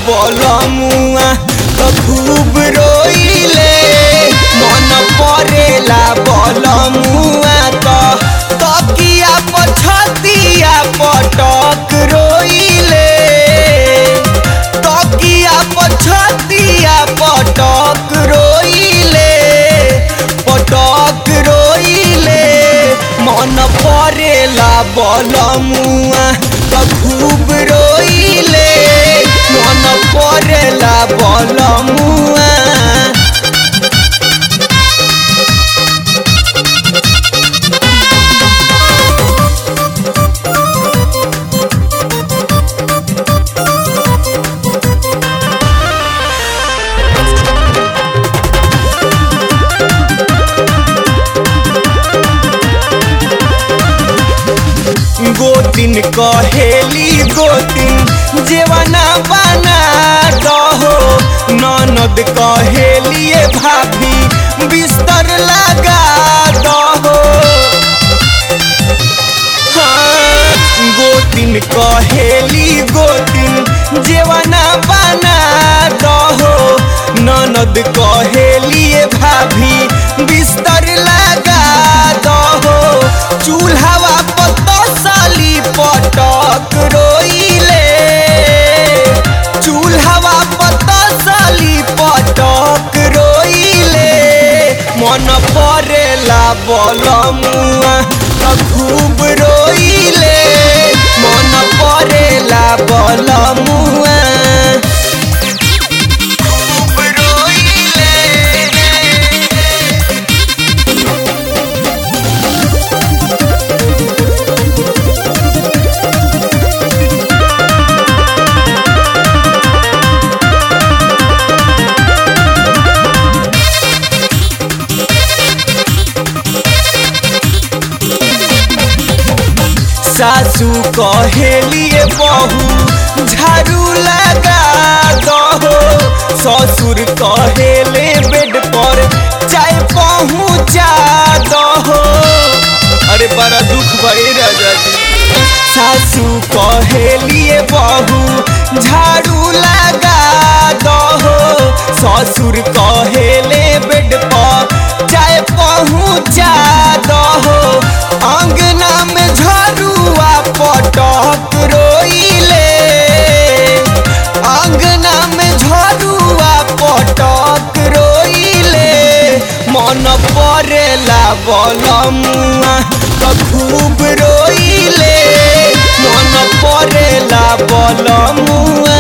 बलमुआ तो खूब रोइले मन परेला बलमुआ तो तकिया पछतिया पटक रोइले तकिया पछतिया पटक रोइले पटक रोइले मन परेला बलमुआ तो खूब रोइले मन परेला बलमुआ गोतिन कहेली गोतिन जेवना बना दहो ननद कहेलिए भाभी बिस्तर लगा दहो हाँ, गोतिन कहेली गोतिन जेवना बना दहो ननद कहेलिए भाभी बिस्तर लगा दहो चूल्हावा पतसली पटक रोइले चूल्हावा पतसली पटक रोइले मन परेला बलमुआ त खूब रोइले मन परेला बलमुआ खूब रोइले सासू कहेलिए बहू झाड़ू लगा दहो ससुर कहेले बेड पर चाय पहुँचा दहो अरे बड़ा दुख बड़े राजा जी सासू कहेलिए बहू झाड़ू लगा दहो ससुर कहेले बेड पर चाय पहुँचा दहो अंगना में झरुआ पटक रोइले अंगना में झरुआ पटक रोइले मन परेला बलमुआ तो खूब रोइले मन परेला बलमुआ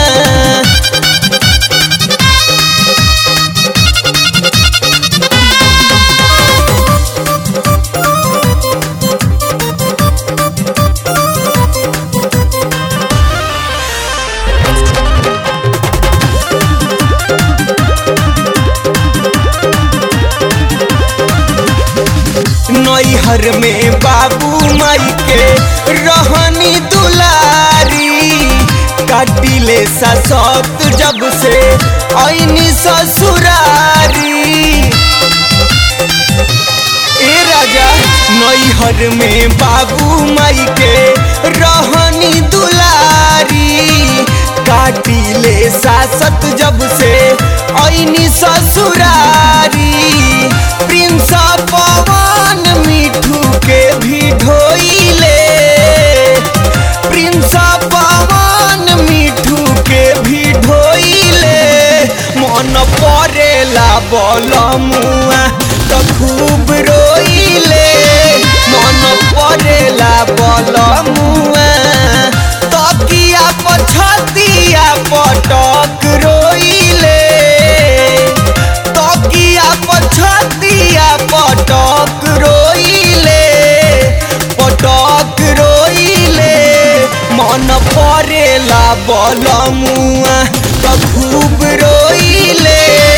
नैहर में बाबू माई के रहनी दुलारी काटिले ससत जब से ऐनी ससुरारी ए राजा नैहर में बाबू माई के रहनी दुलारी काटिले सासत जब से ऐनी ससुरारी प्रिंस पवन मिठू के भी ढोइले प्रिंस पवन मिठू के भी ढोइले मन परेला बलमुआ तो खूब रोइले मन परेला बलमुआ तकिया पछतिया पटक रोइले तकिया पछतिया पटक रोइले पटक रोइले मन परेला बलमुआ त खूब रोइले